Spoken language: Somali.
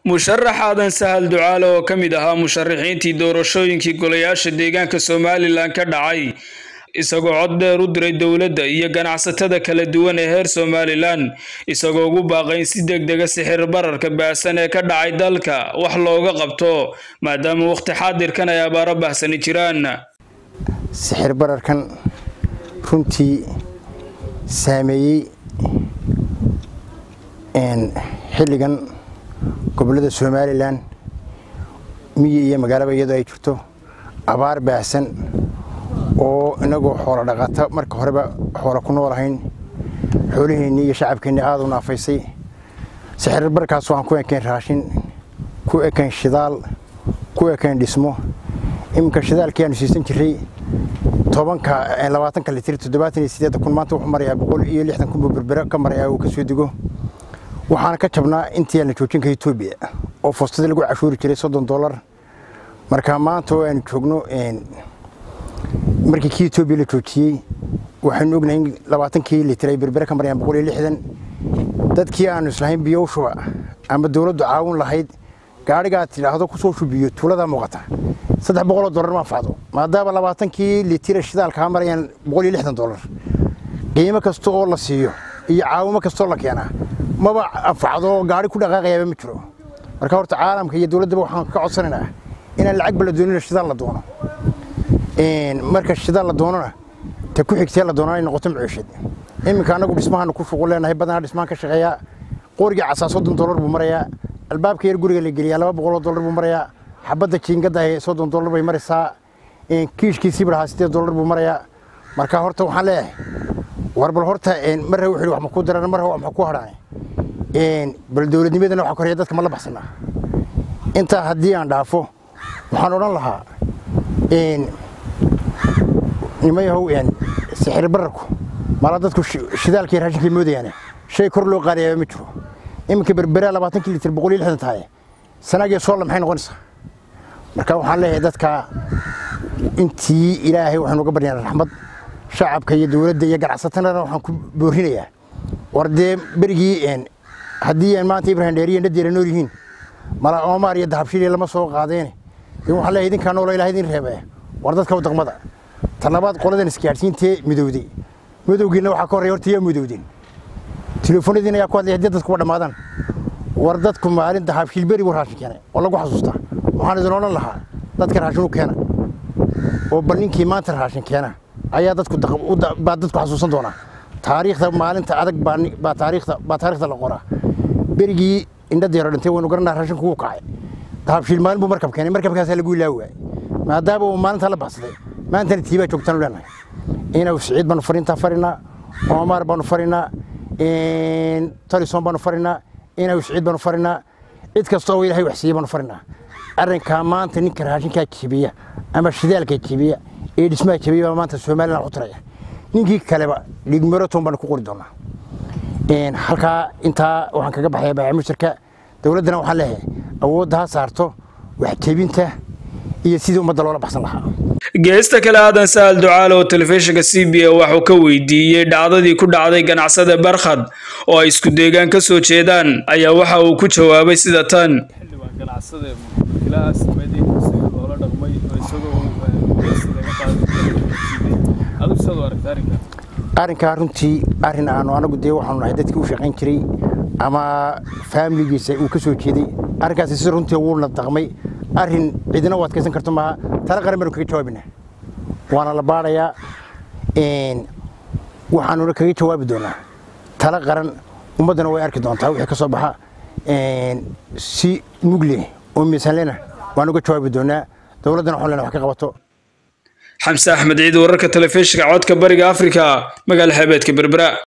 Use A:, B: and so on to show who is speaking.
A: musharax aadan sahal ducaale oo ka mid ahaa musharaxiintii doorashooyinkii golayaasha deegaanka somalilan ka dhacay isagoo cod dheer u diray dowladda iyo ganacsatada kala duwan ee heer somalilan isagoo ugu baaqay in si deg dega sixir bararka baahsan ee ka dhacay dalka wax looga qabto maadaama waqti xaadirkan ay abaaro baahsani jiraan
B: sixir bararkan runtii saameeyey xilligan gobollada somalilan miyi iyo magaalaba iyadoo ay jirto abaar baahsan oo inagoo xoolo dhaqata marka horeba xoolo ku noolahayn xoolaheennii iyo shacabkeennii aada u naafaysay sixir barkaas waxaan ku ekayn raashin ku ekayn shidaal ku ekayn dhismo iminka shidaalkii aanu siisan jiray tobanka labaatanka litir toddobaatan iyo sideedda kun maanta wuxuu marayaa boqol iyo lixdan kun buu berbere ka marayaa uu ka soo dego waxaana ka jabnaa intii aan la joojinka etoobiya oo foostadii lagu cashuuri jiray soddon dollar marka maanta oo aanu joogno markii kii etoobiya la joojiyey waxaynu ognahay in labaatankii litir ay berbere ka marayaan boqol iyo lixdan dadkii aanu islahayn biyo u shuba ama dowladdu caawin lahayd gaadhigaad tidhaahdo kusoo shubiyo tuuladaa muuqata saddex boqoloo dollar ma anfacdo maadaama labaatankii litira shidaalkaa marayaan boqol iyo lixdan dollar qiimo kasta oo la siiyo iyo caawimo kastoo la keenaa maba anfacdo gaadhi ku dhaqaaqayaaba ma jiro marka horta caalamka iyo dowladdaba waxaan ka codsanaynaa inaan lacagba la doonin shidaal la doono marka shidaal la doonona ta ku xigtee la doonaa ay noqoto maciishad iminka annagu dhismahaanu ku shuqul leenahay badanaa dhismaan ka shaqeeyaa qorigii casaa soddon dollar buu marayaa albaabka yar guriga la geliyaa laba boqoloo dollar buu marayaa xabadda jiingadda soddon dollar bay maraysaa kiishkiisii barahaa sideed dollar buu marayaa marka horta waxaan leeyahay war bal horta marra wuxuu wax ma ku daran marra wax ma ku hadhaan bal dowladnimadana waxa koreeya dadka ma la baxsanaa intaa haddii aan dhaafo waxaan odhan lahaa nimayahow sixir bararku mala dadku shidaalkii raashinkay moodayaane shay kor loo qaadayaaba ma jiro iminka berberaa labaatankii litir boqol iyo lixdan tahay sanagii soolla maxay noqonaysaa marka waxaan leeyahay dadka intii ilaahay waxaynu uga baryaana raxmad shacabka iyo dowladda iyo ganacsatadana waxaan ku boorinayaa war dee berigii haddii maanta ibrahim dheeriya nadeera nool yihiin mala oomaar iyo dahabshiiliya lama soo qaadeene in waxaan leeyahay idinkaa noola ilahay idin reebee war dadka daqmada talabaad qoladan isgaadhsiintee midowday midowgiina waxaa ka horreya horta yaa midowdeen telefoonadiina ayaa ku hadlaya haddii dadku wa dhammaadaan war dadku maalin dahabshiil beri buu raashin keenay oo lagu xasuustaa waxaan idin odhan lahaa dadka raashin u keena oo bal ninkii maanta raashin keena ayaa dadku baa dadku xasuusan doonaa taariikhda maalinta adag baa taariikhda baa taariikhda la qoraa berigii indhadeero dhintay waynu garanaa raashinku wuu kacay dahabshiil maalin buu markab keenay markabkaasaa lagu ilaawi waayey maadaama uu maalintaa la baxsaday maantana tiibaa joogtaanu leenahay inaw siciid baanu fariintaa farinaa oomaar baanu farinaa talison baanu farinaa inaw siciid baanu farinaa cid kasta oo ilahay wax siiyey baanu farinaa arrinkaa maanta ninka raashinkaa jebiya ama shidaalka jebiya ee dhismaha jebiya baa maanta somalilan u tiraya ninkii kaleba dhigmaraton baanu ku qori doonaa halkaa intaa waxaan kaga baxaya baamushirka dowladdana waxaan leeyahay awoodda ha saarto wax jebinta iyo sidii ummadda loola baxsan lahaa
A: geesta kale aadan sahal ducaale oo telefishinka c b a waxuu ka weydiiyey dhacdadii ku dhacday ganacsada barkhad oo ay isku deegaan ka soo jeedaan ayaa waxa uu ku jawaabay sida tan
B: arrinkaa runtii arrin aanu anagu dee waxaanu nahay dadkii u shaqayn jiray ama faamiligiisa uu ka soo jeeday arrinkaasi si runtii wuuna daqmay arrin cidina u adkaysan karto maaha tala qaran baanu kaga jawaabina waana la baadhayaa waxaanuna kaga jawaabi doonaa tala qaran ummaddana way arki doontaa wixii ka soo baxa si mugle oo miisaanlena waan uga jawaabi doonaa dowladdana waxaan lena wax ka qabato
A: xamse axmed ciid wararka telefishinka codka bariga afrika magaala xeebeedka berbera